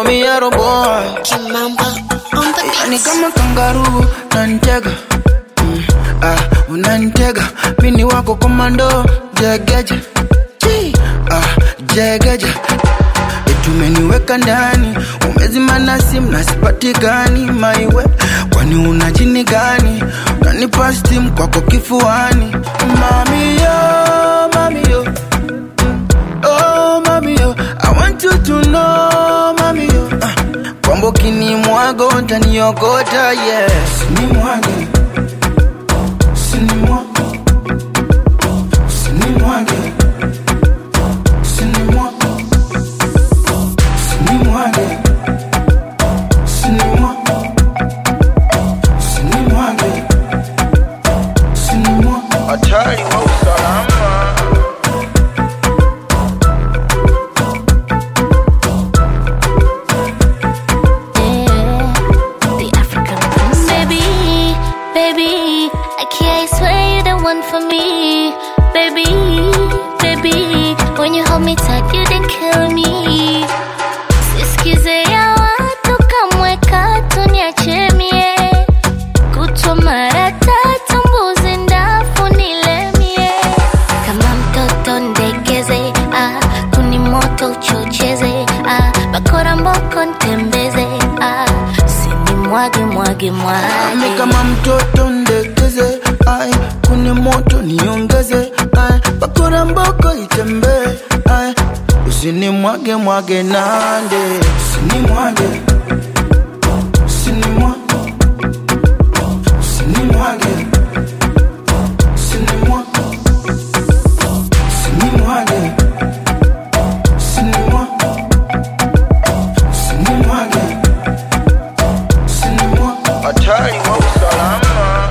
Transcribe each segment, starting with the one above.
me yaro boy Kimamba on the ni beats. kama kangaroo nantega mm, ah, unantega mini wako komando jegeje Chi, ah, jegeje tumeniweka ndani umezima na simu na sipatikani maiwe kwani una jini gani unanipa stim kwako kifuani mamiyo mamiyo Oh, mami yo, I want you to know, mami yo. Uh, kwamba ukinimwaga utaniokota, yes. Sinimwage, sinimwage, sinimwage, sinimwage, sinimwage, sinimwage, sinimwage, sinimwage. Hatari wa usalama. The African princess. Baby, baby, I can't swear you're the one for me. Baby, baby, when you hold me tight, you didn't kill me. Sisikize ya watu kamweka tuniache mie. Kutwa mara tatu mbuzi ndafu nilemie. Kama mtoto ndekeze, ah, kuni moto uchocheze, ah, bakora mboko ntembeze, ah, sini mwage mwage Ni mwage. kama mtoto ndekeze, ai kuni moto niongeze, ai bakora mboko itembee, ai usini mwage mwage nande, usini mwage, usini mwage, usini mwage, usini mwage, usini mwage, usini mwage, usini mwage, usini mwage. Hatari wa usalama.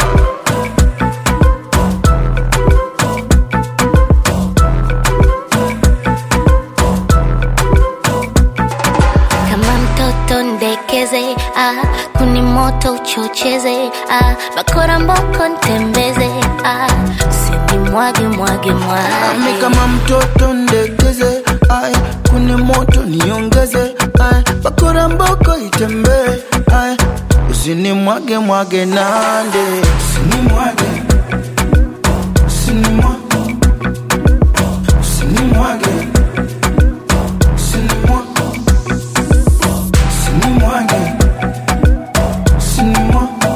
kama mtoto ndekeze ah, kuni moto uchocheze ah, bakora mboko ntembeze ah, sini mwage mwage Ami mwage kama mtoto ndekeze, ai kuni moto niongeze, ai bakora mboko itembee, ai usini mwage mwage nande, usini mwage, usini mwage, usini mwage, usini mwage, usini mwage, usini mwage,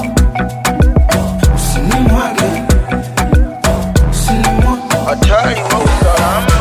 usini mwage, usini mwage. Hatari wa usalama.